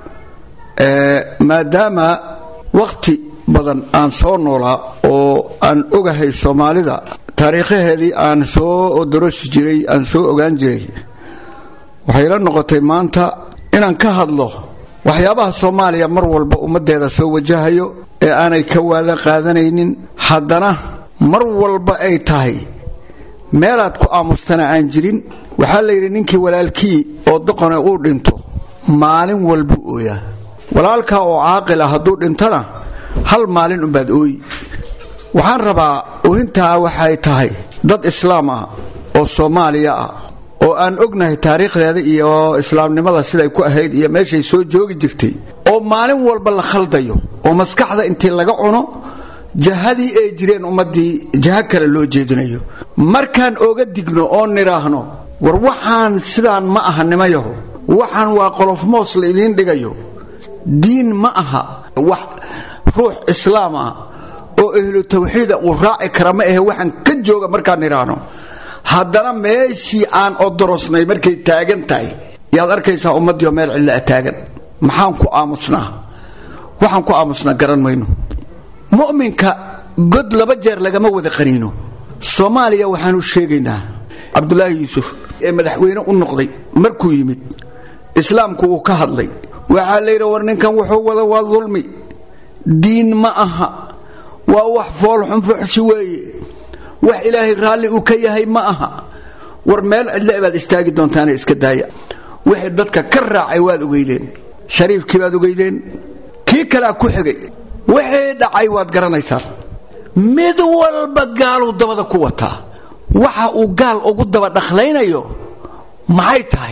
maadaama wakhti badan aan soo noolaa oo aan ogahay soomaalida taariikhaheedii aan soo dorosi jiray aan soo ogaan jiray waxay la noqotay maanta inaan ka hadlo waxyaabaha soomaaliya mar walba ummaddeeda soo wajahayo ee aanay ka waada qaadanaynin haddana mar walba ay tahay meelaad ku aamustana aan jirin waxaa la yidhi ninkii walaalkii oo doqone uu dhinto maalin walbuu ooyaa walaalkaa oo caaqil ah hadduu dhintana hal maalin umbaad ooyi waxaan rabaa oohintaa waxay tahay dad islaam ah oo soomaaliya ah oo aan ognahay taariikhdeeda iyo islaamnimada siday ku ahayd iyo meeshay soo joogi jirtay oo maalin walba la khaldayo oo maskaxda intii laga cuno jahadii ay jireen ummaddii jaha kale loo jeedinayo markaan oga digno oo nidhaahno war waxaan sidaan ma aha nimayaho waxaan waa qolof moos la idiin dhigayo diin ma aha wax ruux islaam ah oo ahlu tawxiida uu raaci kara ma ahe waxaan ka jooga markaan nidhaahno haddana meeshii aan odorosnay markay taagan tahay yaad arkaysaa ummaddiio meel cidlaa taagan maxaan ku aamusnaa waxaan ku aamusnaa garan mayno mu'minka god laba jeer lagama wada qaniino soomaaliya waxaanu sheegaynaa cabdulaahi yuusuf ee madaxweyne u noqday markuu yimid islaamku uu ka hadlay waxaa layidhi war ninkan wuxuu wada waa dulmi diin ma aha waa wax foolxun fuxsi weeye wax ilaahay raalli uu ka yahay ma aha war meel cidle baad istaagi doontaane iska daaya wixii dadka ka raacay waad ogeydeen shariifkii baad ogeydeen kii kalea ku xigay wixii dhacay waad garanaysaan mid walba gaaluu dabada ku wataa waxa uu gaal ugu daba dhaklaynayo maxay tahay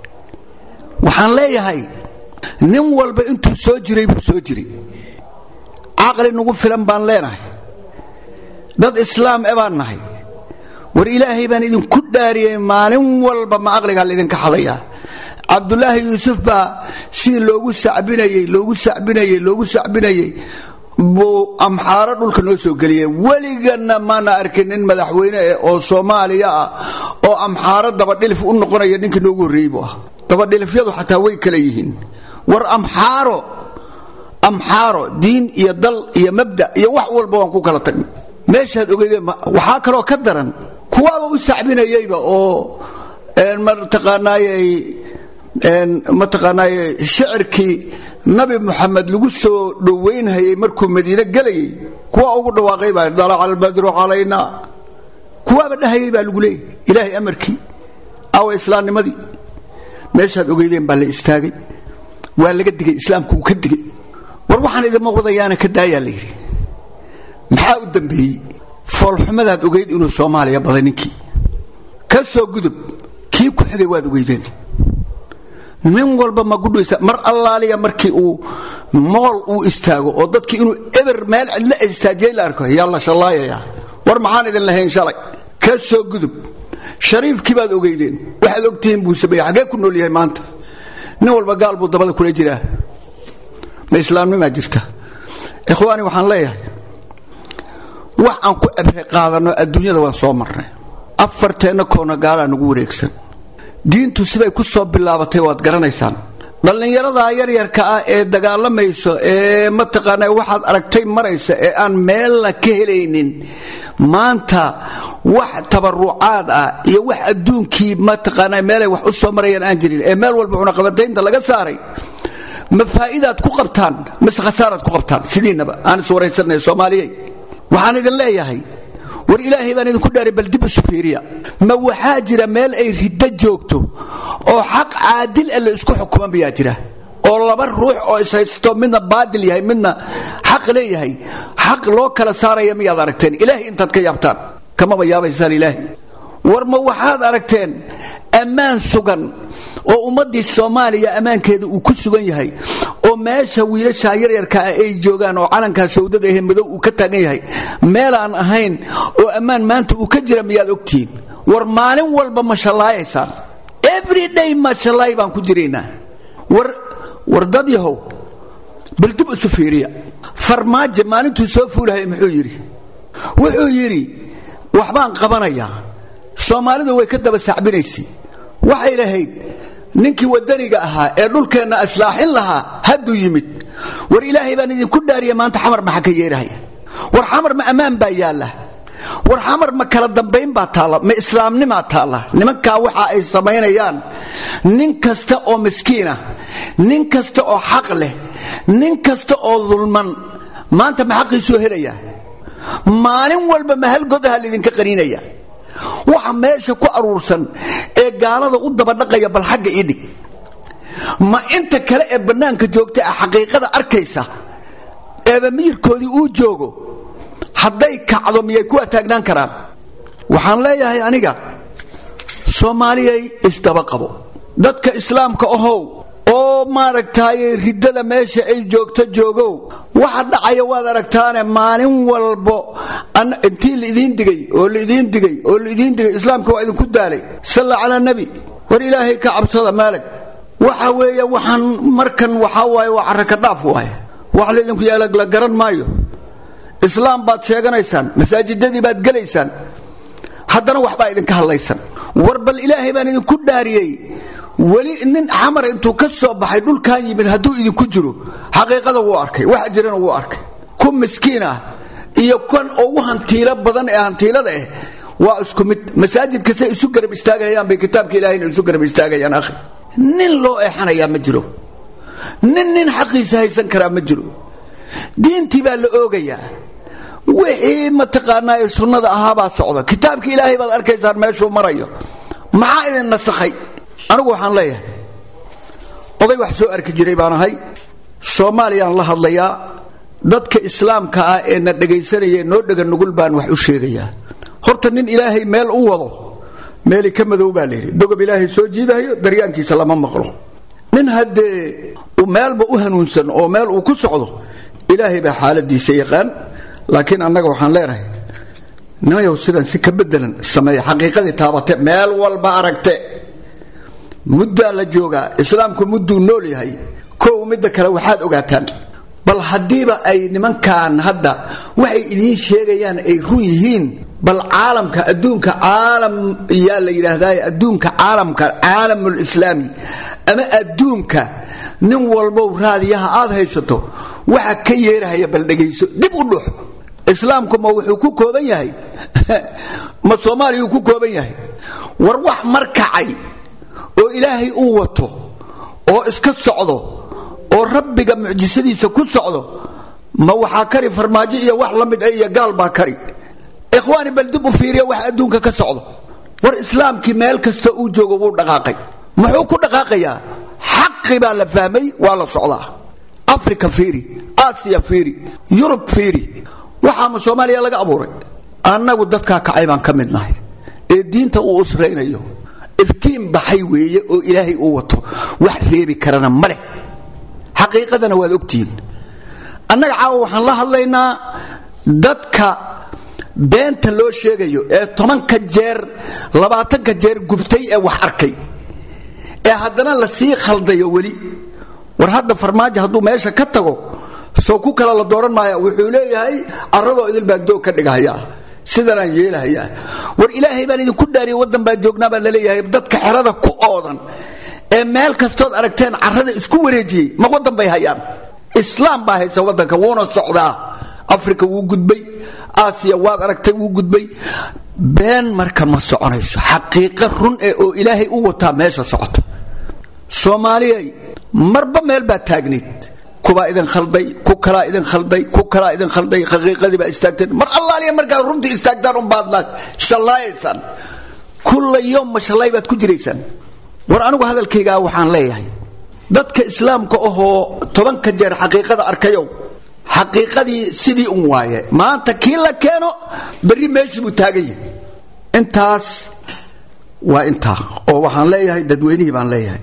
waxaan leeyahay nin walba intuu soo jiray buu soo jiray caqli nagu filan baan leenahay dad islaam e baan nahay war ilaahay baan idinku dhaariyey maalin walba ma aqligaa laydinka xadayaa cabdulaahi yuusuf baa sidii loogu sacbinayey loogu sacbinayey loogu sacbinayey buu amxaaro dhulka noo soo geliyey weliganna maana arkin nin madaxweyne eh oo soomaaliya ah oo amxaaro dabadhilif u noqonaya ninkii noogu horreeyey buu ah dabadhilifyadu xataa way kala yihiin war amxaaro amxaaro diin iyo dal iyo mabda iyo wax walba waan ku kala tagnay meeshaad ogeydeen waxaa kaloo ka daran kuwaaba u sacbinayeyba oo mataqaanaayey mataqaanaaye shicirkii nabi muxamed lagu soo dhowaynhayay markuu madiine gelayay kuwaa ugu dhawaaqay baa dalaca albadru calayna kuwaaba dhahayay baa lagu leeyay ilaahay amarkii awa islaamnimadii meeshaad ogeydeen baa la istaagay waa laga digay islaamku uu ka digay war waxaan idinma wadayaana ka daayaa la yidhi maxaa u dambeeyey foolxumadaad ogeyd inuu soomaaliya baday ninkii ka soo gudub kii ku xigay waad ogeydeen nin walba ma gudhaysa mar allaaliya markii uu mool uu istaago oo dadkii inuu eber meel cidla istaajiyay la arko yaa la shallaayayaa war maxaan idin lahayn shalay ka soo gudub shariifkii baad ogeydeen waxaad ogtihiin buu sameeyey xaggee ku nool yahay maanta nin walba gaal buu dabada kula jiraa ma islaamnimaa jirta ikhwaani waxaan leeyahay wax aan ku ebre qaadanno adduunyada waan soo marnay afarteenna koona gaalaa nagu wareegsan diintu siday ku soo bilaabatay waad garanaysaan dhallinyarada yaryarka ah ee dagaalamayso ee mataqaana waxaad aragtay maraysa ee aan meella ka helaynin maanta wax tabarucaad ah iyo wax adduunkii mataqaana meelay wax u soo marayaan aan jirin ee meel walba cunaqabataynta laga saaray ma faa'iidaad ku qabtaan mise khasaaraad ku qabtaan sidiinaba aan iswaraysanay soomaaliyey waxaan idin leeyahay war ilaahay baan idinku dhaaray bal dib isu fiiriya ma waxaa jira meel ay riddo joogto oo xaq caadil a la isku xukuman bayaa jira oo laba ruux oo ishaysto midna baadil yahay midna xaq leeyahay xaq loo kala saaraya miyaad aragteen ilaahay intaad ka yaabtaan kamaba yaabaysaan ilaahay war ma waxaad aragteen ammaan sugan oo ummaddii soomaaliya ammaankeeda uu ku sugan yahay oo meesha wiilasha yaryarka ah ay joogaan oo calankaa sawdada ahe madow uu ka taagan yahay meelaan ahayn oo ammaan maanta uu ka jira miyaad ogtihiin war maalin walba ma shallaayaysaan everyday mashalay baan ku jiraynaa war war dad yahow bal dib isu fiiriya farmaajo maalintuu soo fuulahaya muxuu yidhi wuxuu yidhi waxbaan qabanayaa soomaalidu way ka daba sacbinaysay waxay lahayd ninkii wadaniga ahaa ee dhulkeenna islaaxin lahaa hadduu yimid war ilaahay baan idinku dhaariya maanta xamar maxa ka yeerahaya war xamar ma ammaan baa yaalla war xamar ma kala dambayn baa taalla ma islaamnimaa taalla nimankaa waxa ay samaynayaan nin kasta oo miskiinah nin kasta oo xaq leh nin kasta oo dulman maanta ma xaqiisuu helayaa maalin walba ma halgodaha laydinka qaniinaya waxa meesha ku aruursan ee gaalada u dabadhaqaya bal xagga ii dhig ma inta kale ee bannaanka joogta ah xaqiiqada arkaysa eeba miyirkoodii uu joogo hadday kacdo miyay kuwa taagnaan karaan waxaan leeyahay aniga soomaaliyay isdaba qabo dadka islaamka ahow oo maaragtaaye riddada meesha ay joogto joogow waxa dhacaya waad aragtaane maalin walbo intii laidiin digay oo laidiin digay oo laidiin digay islaamka waa idinku daalay salla calaa nebi war ilaahay ka cabsada maalag waxa weeye waxaan markan waxaa waaye waa carraka dhaaf waaye wax laydinku yeela la garan maayo islaam baad sheeganaysaan masaajidadii baad gelaysaan haddana waxbaa idinka hadlaysan war bal ilaahay baan idinku dhaariyey weli nin xamar intuu ka soo baxay dhulkan yimid hadduu idinku jiro xaqiiqada wuu arkay waxa jirana wuu arkay ku miskiin ah iyo kan ugu hantiilo badan ee hantiilada ah waa isku mid masaajidka say isu garab istaagayaan bay kitaabka ilahayna isu garab istaagayaan akhi nin loo eexanayaa ma jiro nin nin xaqiisa haysan karaa ma jiro diintii baa la oogayaa wixii mataqaanaa ee sunnada ahaabaa socda kitaabka ilaahay baad arkaysaan meeshuu marayo maxaa idin nasakhay anigu waxaan leeyahay oday wax soo arki jiray baan ahay soomaaliyaan la hadlayaa dadka islaamka ah ee na dhegaysanaya noo dhega nugul baan wax u sheegayaa horta nin ilaahay meel u wado meeli ka madow baa layidhi dogob ilaahay soo jiidahayo daryaankiisa lama maqlo nin haddee meelba u hanuunsan oo meel uu ku socdo ilaahay baa xaaladiisa yaqaan laakiin annaga waxaan leenahay nimayow sidan si ka bedelan sameeya xaqiiqadii taabate meel walba aragte muddaa la joogaa islaamku mudduu nool yahay kow midda kale waxaad ogaataan bal haddiiba ay nimankan hadda waxay idiin sheegayaan ay run yihiin bal caalamka adduunka caalam yaa la yidhaahdaa adduunka caalamka caalamul islaami ama adduunka nin walbow raadiyaha aad haysato waxa ka yeerahaya bal dhegayso dib u dhux islaamku ma wuxuu ku kooban yahay ma soomaaliyuu ku kooban yahay war wax markacay oo ilaahay uu wato oo iska socdo oo rabbiga mucjisadiisa ku socdo ma waxaa kari farmaajo iyo wax la mid ah iyo gaal baa kari ikhwaani bal dib u fiiriya wax adduunka ka socdo war islaamkii meel kasta uu joogo wuu dhaqaaqay muxuu ku dhaqaaqayaa xaqi baa la fahmay waa la socdaa africa fiiri aasiya fiiri yurub fiiri waxaama soomaaliya laga abuuray annagu dadkaa kacay baan ka mid nahay ee diinta uu usraynayo iftiin baxay weeye oo ilaahay uu wato wax reebi karana ma leh xaqiiqadana waad ogtihiin annaga caawa waxaan la hadlaynaa dadka beenta loo sheegayo ee tobanka jeer labaatanka jeer gubtay ee wax arkay ee haddana la sii khaldayo weli war hadda farmaajo hadduu meesha ka tago soo ku kale la dooran maaya wuxuu leeyahay carradoo idil baan doog ka dhigahayaa sidanaan yeelahayaa war ilaahay baan idinku dhaariya waddan baan joognaa baa laleeyahay dadka xerada ku oodan ee meel kastood aragteen carrada isku wareejiyey ma waddan bay hayaan islaam baa haysa waddanka wuuna socdaa afrika wuu gudbay aasiya waad aragtay wuu gudbay been marka ma soconayso xaqiiqo run ee oo ilaahay u wataa meesha socota soomaaliyay marba meel baa taagnayd kubaa idin khalday ku kalaa idin khalday ku kalaa idin khalday xaqiiqadii baa istaagteen mar allaaliya markaad runtii istaagtaan unbaadnaad shallaayaysaan kulla yoom ma shallaay baad ku jiraysaan war anigu hadalkaygaa waxaan leeyahay dadka islaamka ahoo tobanka jeer xaqiiqada arkayow xaqiiqadii sidii un waaye maanta kii la keeno berri meeshii buu taagan yahay intaas waa intaa oo waxaan leeyahay dadweynihii baan leeyahay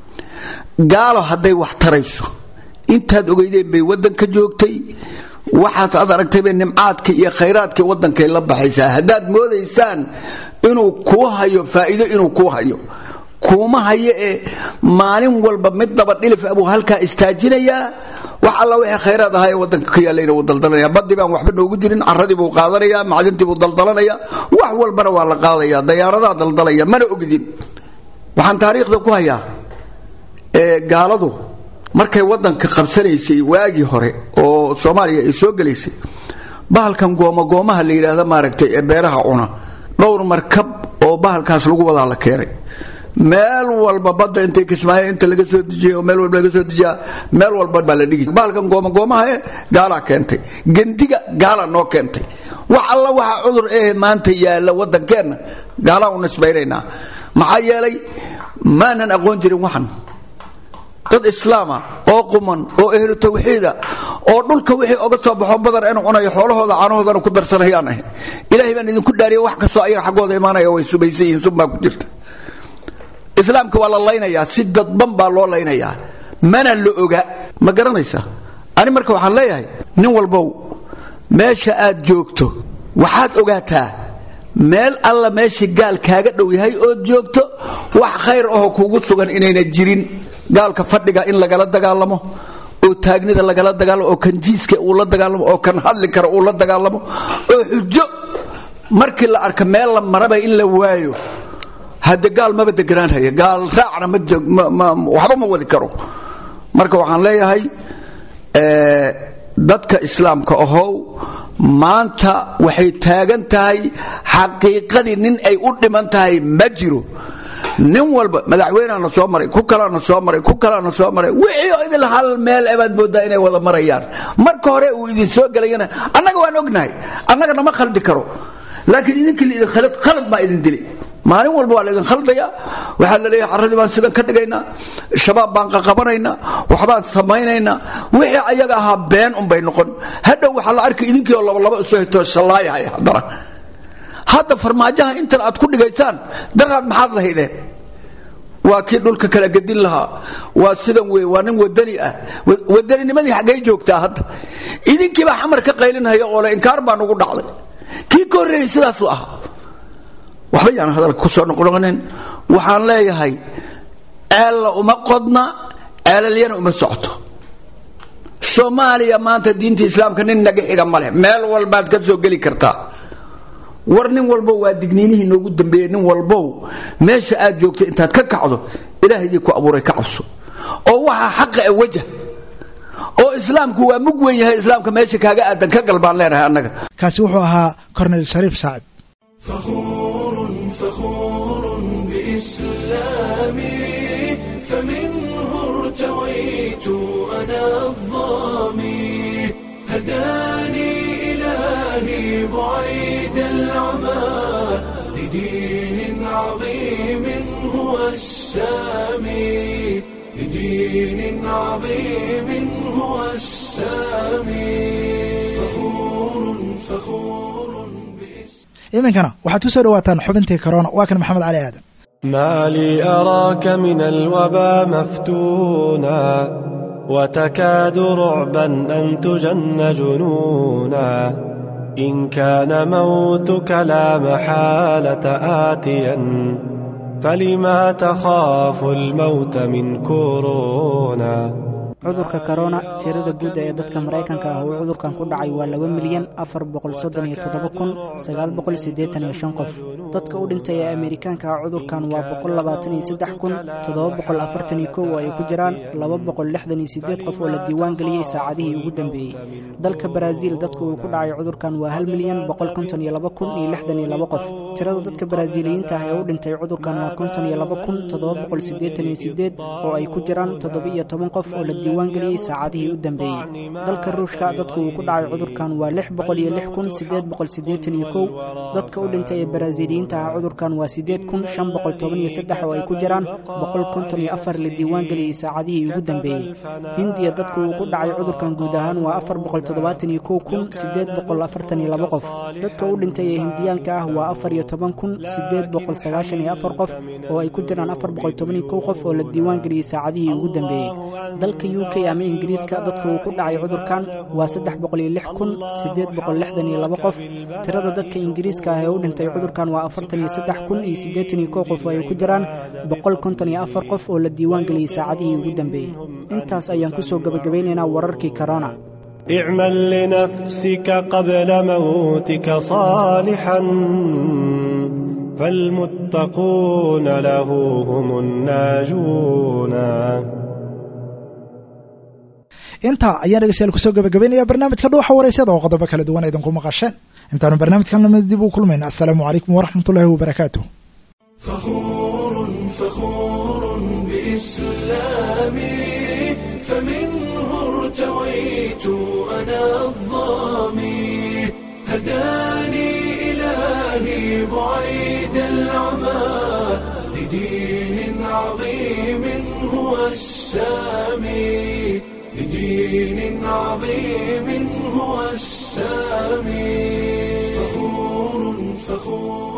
gaalo hadday wax tarayso intaad ogeydeen bay waddanka joogtay waxaas aad aragtayba nimcaadka iyo khayraadka waddankay la baxaysaa haddaad moodaysaan inuu kuu hayo faa'iido inuu kuu hayo kuuma hayo ee maalin walba mid daba dhilif abuu halkaa istaajinayaa wax alla wixii khayraad ahaa ee wadanka ka yaalayna wuu daldalanaya badii baan waxba noogu jirin caradii buu qaadanaya macdintii buu daldalanaya wax walbana waa la qaadaya dayaaradaha daldalaya mana ogdin waxaan taariikhda ku hayaa gaaladu markay wadanka qabsanaysay waagii hore oo soomaaliya ay soo gelaysay bahalkan goomagoomaha la yidhaahda maaragtay ee beeraha cuna dhowr markab oo bahalkaas lagu wadaa la keenay meel walba badda intay kismaayo inta laga soo dejiyay oo meel walba laga soo dejiyaa meel walba baa la dhigi bahalkan goomagoomaha ee gaalaa keentay gendiga gaala noo keentay wax alla waxa cudur eh maanta yaalla wadankeenna gaalaa u nisbaynaynaa maxaa yeelay maanan aqoon jirin waxan dad islaama oo quman oo ehlu tawxiida oo dhulka wixii oga soo baxo badar inuu cunayo xoolahooda caanahoodana ku darsanayaan ahay ilaahay baan idinku dhaariya wax kastoo ayaga xaggooda imaanaya way subaysan yihiin sun baa ku jirta islaamka waa la laynayaa si dadban baa loo laynayaa mana la oga ma garanaysaa ani marka waxaan leeyahay nin walbow meesha aad joogto waxaad ogaataa meel alla meeshii gaal kaaga dhow yahay ood joogto wax khayr ahoo kuugu sugan inayna jirin gaalka fadhiga in lagala dagaalamo oo taagnida lagala dagaalamo oo kan jiiska uu la dagaalamo oo kan hadli kara uu la dagaalamo oo xujo markii la arka meel la maraba in la waayo hadde gaal maba deganaanhaya gaal raacna waxba ma wadi karo marka waxaan leeyahay dadka islaamka ahow maanta waxay taagan tahay xaqiiqadii nin ay u dhiman tahay ma jiro nin walba madaxweyneana soo maray ku kalana soo maray ku kalana soo maray wixii idil hal meel ebaad moodaa inay wada marayaan marka hore uu idin soo gelayana annaga waan ognahay annaga nama khaldi karo laakiin idinkii laidin khalad khalad baa idin dilay maalin walba waa laydin khaldaya waxaa la leeyahay carradii baan sidan ka dhigaynaa shabaab baan qaqabanaynaa waxbaan samaynaynaa wixii ayaga ahaa been unbay noqon hadhow waxaa la arkay idinkii oo labalaba isu hito shallaayahaya haddana hadda farmaajaha intan aad ku dhigaysaan daraad maxaad lahaydeen waa kii dhulka kala gedin lahaa waa sidan wey waa nin wadani ah wadaninimadii xaggay joogtaa hadda idinkiibaa xamar ka qaylinhaya oo le inkaar baa nugu dhacday kii ka horreeyey sidaasuu ahaa waxba yaan hadalka ku soo noqnoqonin waxaan leeyahay ceella uma qodna ceelalyana uma socoto soomaaliya maanta diinta islaamka nin naga xiga ma leh meel walbaad ka soo geli kartaa war nin walbow waa digniinihii noogu dambeeyey nin walbow meesha aad joogta intaad ka kacdo ilaahayii ku abuuray ka cabso oo waxaa xaqa e wajah oo islaamku waa mug weyn yahay islaamka meesha kaaga aadan ka gal baan leenahay annaga kaasi wuxuu ahaa cornel shariif saacib فخور فخور بإسلامي فمنه ارتويت أنا الظامي هداني إلهي بعيد العمى لدين عظيم هو السامي لدين عظيم هو السامي فخور فخور iminkana waxaad ku soo dhawaataan xubintii korona waa kan maxamed cali aadan ما لي أراك من الوبا مفتونا وتكاد رعبا أن تجن جنونا إن كان موتك لا محالة آتيا فلما تخاف الموت من كورونا cudurka korona tirada guud ee dadka maraykanka ah uu cudurkan ku dhacay waa laba milyan afar boqol soddon iyo toddoba kun sagaal boqol siddeetan iyo shan qof dadka u dhintay ee amerikaanka ah cudurkan waa boqol labaatan iyo saddex kun toddoba boqol afartan iyo kow oo ay ku jiraan laba boqol lixdan iyo siddeed qof oo la diiwaan geliyey saacadihii ugu dambeeyey dalka baraaziil dadka uu ku dhacay cudurkan waa hal milyan boqol konton iyo laba kun iyo lixdan iyo laba qof tirada dadka baraaziiliyiinta ah ee u dhintay cudurkan waa konton iyo laba kun toddoba boqol siddeetan iyo siddeed oo ay ku jiraan toddoba iyo toban qof oo la diiwaangeliyey saacadihii u dambeeyey dalka ruushka dadka uu ku dhacay cudurkan waa lix boqol iyo lix kun siddeed boqol siddeetan iyo kow dadka u dhintay ee baraaziiliyiinta ah cudurkan waa siddeed kun shan boqol toban iyo saddex oo ay ku jiraan boqol konton iyo afar la diiwaangeliyey saacadihii ugu dambeeyey hindiya dadka uu ku dhacay cudurkan guud ahaan waa afar boqol toddobaatan iyo kow kun siddeed boqol afartan iyo laba qof dadka u dhintay ee hindiyaanka ah waa afar iyo toban kun siddeed boqol sagaashan iyo afar qof oo ay ku jiraan afar boqol toban iyo kow qof oo la diiwaangeliyey saacadihii ugu dambeeyey dalka u u k ama ingiriiska dadka uu ku dhacay cudurkan waa saddex boqoliyo lix kun siddeed boqol lixdan iyo laba qof tirada dadka ingiriiska ah ee u dhintay cudurkan waa afartan iyo saddex kun iyo siddeetan iyo kow qof oo ay ku jiraan boqol konton iyo afar qof oo la diiwaan geliyey saacadihii ugu dambeeyey intaas ayaan ku soo gebagabeynaynaa wararkii corona اعمل لنفسك قبل موتك صالحا فالمتقون له هم الناجون intaa ayaan dhegeystayaal kusoo gabagabaynaya barnaamijka dhuuxa wareysada oo qodobo kala duwan idinku maqasheen intaanu barnaamijkan lamid dib u kulmayna assalaamu calaykum waraxmatullaahi wabarakaatuh فخور فخور بإسلامي فمنه ارتويت أنا الظامي هداني إلهي بعيد العمى لدين عظيم هو السامي لدين عظيم هو السامي فخور فخور